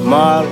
Mal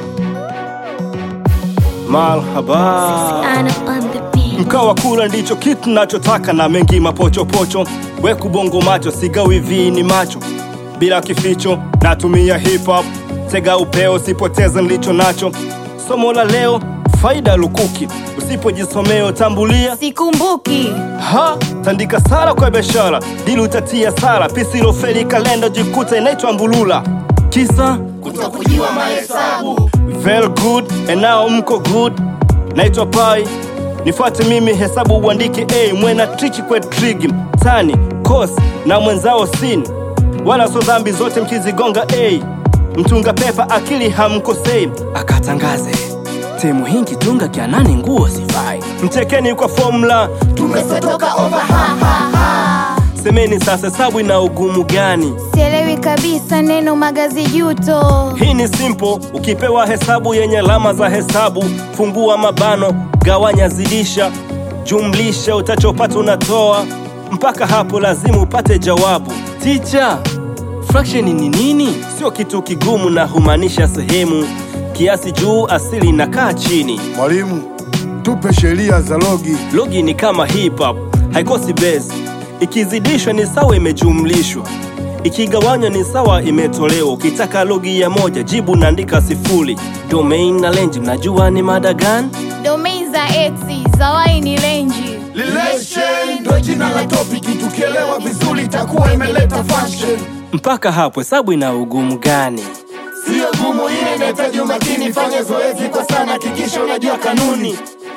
Malhaba Anna on the beat. Mkawa kula ndicho kitu nachotaka na mengi mapochopocho weku bongo macho sigawi vini macho bila kificho natumia hip hop tega upeo sipoteze nilicho nacho somo la leo faida lukuki usipojisomea tambulia Sikumbuki ha tandika sara kwa biashara dili utatia sara pisiloferi kalenda jikuta inaitwa mbulula kisa kutokujiwa mahesabu Very good and now mko good naitwa pai nifuate mimi hesabu uandike a mwena triki kwe trigi tani kos na mwenzao sin wala so dhambi zote mkizigonga a mtunga pepa akili hamkosei akatangaze timu hingi tunga kyanani nguo sifai mtekeni kwa formula tumesetoka over ha ha ha semeni sasa hesabu ina ugumu gani sielewi kabisa neno magazi juto Hii ni simple, ukipewa hesabu yenye alama za hesabu, fungua mabano, gawanya, zidisha, jumlisha, utachopata unatoa. Mpaka hapo lazima upate jawabu. Ticha, fraction ni nini? Sio kitu kigumu na humaanisha sehemu, kiasi juu, asili inakaa chini. Mwalimu, tupe sheria za logi. Logi ni kama hip hop, haikosi base. Ikizidishwa ni sawa imejumlishwa, ikigawanywa ni sawa imetolewa. Ukitaka logi ya moja, jibu naandika sifuri. Domain na range, mnajua ni mada gani? domain za x za y ni renji relation ndo jina la topiki tukielewa vizuri itakuwa imeleta function Mpaka hapo hesabu ina ugumu gani? sio gumu ile inahitaji umakini fanya zoezi kwa sana hakikisha unajua kanuni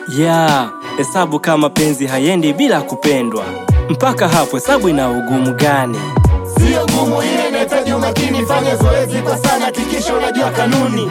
ya hesabu kama penzi haiendi bila kupendwa. Mpaka hapo hesabu ina ugumu gani? sio gumu ile inahitaji umakini fanya zoezi kwa sana hakikisha unajua kanuni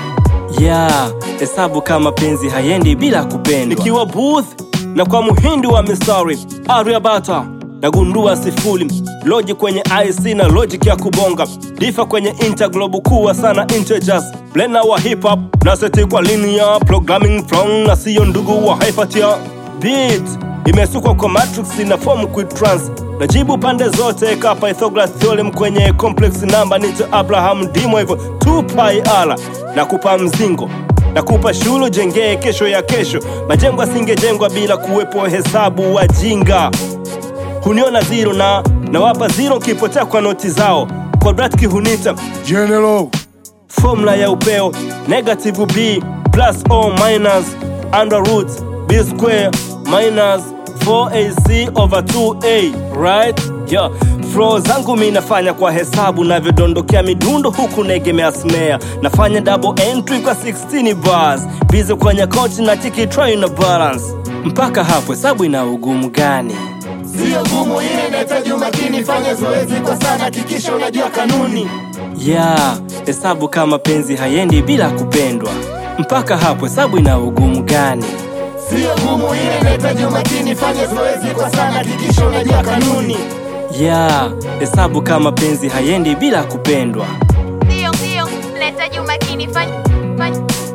ya hesabu kama penzi haiendi bila kupendwa. Nikiwa booth na kwa muhindi wa mistari Aryabata nagundua sifuri logic kwenye IC na logic ya kubonga difa kwenye interglobe kuwa sana integers blender wa hip hop na seti kwa linear programming from na siyo ndugu wa hypertia beat imesukwa kwa matrix na form quitrans najibu pande zote ka Pythagoras theorem kwenye complex number nito Abraham dimo hivyo 2 pi r na kupa mzingo na kupa shule jengee kesho ya kesho majengo asingejengwa bila kuwepo hesabu wajinga huniona zero na nawapa zero kipotea kwa noti zao quadratic hunita General, formula ya upeo negative b plus or minus under root b square minus 4ac over 2a right yeah. flo zangu mi nafanya kwa hesabu navyodondokea midundo huku negemea snare nafanya double entry kwa 16 bars bize kwenye koti na tiki try na balance mpaka hapo hesabu ina ugumu gani sio gumu ile inahitaji umakini fanya zoezi kwa sana hakikisha unajua kanuni ya hesabu kama penzi haiendi bila kupendwa mpaka hapo hesabu ina ugumu gani sio gumu ile inahitaji umakini fanya zoezi kwa sana hakikisha unajua kanuni ya hesabu kama penzi haiendi bila kupendwa ndio ndio nahitaji umakini fanya, fanya.